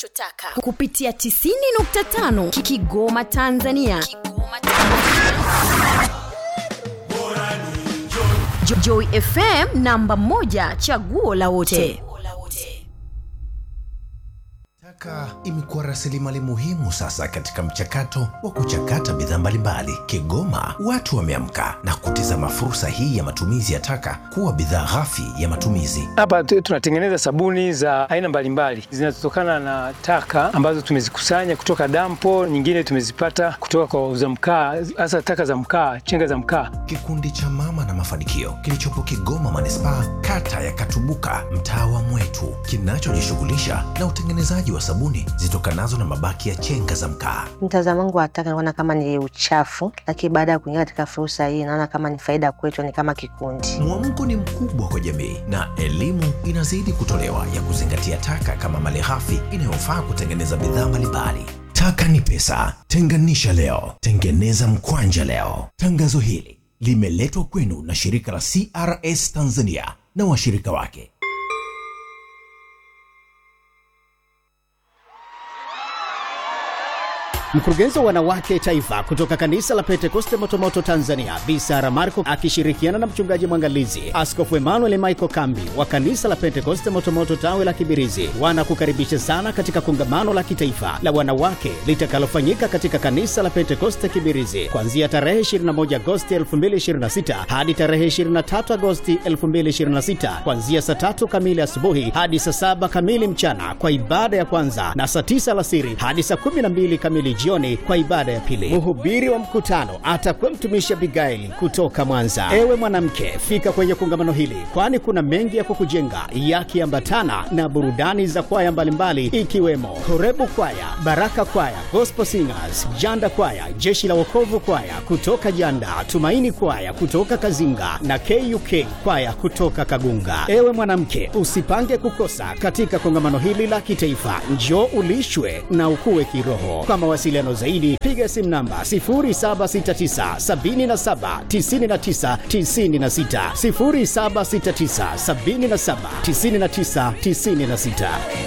unachotaka kupitia 90.5 Ki- kigoma tanzania kigoma tanzania Jo- joy fm namba 1 chaguo la wote Taka imekuwa rasilimali muhimu sasa katika mchakato wa kuchakata bidhaa mbalimbali. Kigoma watu wameamka na kutizama fursa hii ya matumizi ya taka kuwa bidhaa ghafi ya matumizi. Hapa tu- tunatengeneza sabuni za aina mbalimbali zinazotokana na taka ambazo tumezikusanya kutoka dampo, nyingine tumezipata kutoka kwa wauza mkaa, hasa taka za mkaa, chenga za mkaa. Kikundi cha Mama na Mafanikio kilichopo Kigoma manispaa, kata ya Katubuka, mtaa wa Mwetu, kinachojishughulisha na utengenezaji wa sabuni zitokanazo na mabaki ya chenga za mkaa. Mtazamo wangu wa taka naona kama ni uchafu, lakini baada ya kuingia katika fursa hii naona kama ni faida kwetu, ni kama kikundi. Mwamko ni mkubwa kwa jamii na elimu inazidi kutolewa ya kuzingatia taka kama malighafi inayofaa kutengeneza bidhaa mbalimbali. Taka ni pesa, tenganisha leo, tengeneza mkwanja leo. Tangazo hili limeletwa kwenu na shirika la CRS Tanzania na washirika wake. Mkurugenzi wa wanawake taifa kutoka kanisa la Pentekoste Motomoto Tanzania, Bi Sara Marco akishirikiana na mchungaji mwangalizi Askofu Emmanuel Michael Kambi wa kanisa la Pentekoste Motomoto tawi la Kibirizi wanakukaribisha sana katika kongamano la kitaifa la wanawake litakalofanyika katika kanisa la Pentekoste Kibirizi kuanzia tarehe 21 Agosti 2026 hadi tarehe 23 Agosti 2026 kuanzia saa tatu kamili asubuhi hadi saa saba kamili mchana kwa ibada ya kwanza na saa tisa alasiri hadi saa 12 kamili jioni kwa ibada ya pili. Mhubiri wa mkutano atakuwa mtumishi Abigaili kutoka Mwanza. Ewe mwanamke, fika kwenye kongamano hili, kwani kuna mengi ya kukujenga yakiambatana na burudani za kwaya mbalimbali ikiwemo Horebu Kwaya, Baraka Kwaya, Gospel Singers, Janda Kwaya, Jeshi la Wokovu Kwaya kutoka Janda, Tumaini Kwaya kutoka Kazinga na KUK Kwaya kutoka Kagunga. Ewe mwanamke, usipange kukosa katika kongamano hili la kitaifa. Njoo ulishwe na ukue kiroho. Kwa mawasiliano zaidi, piga simu namba 0769 77 99 96, 0769 77 99 96.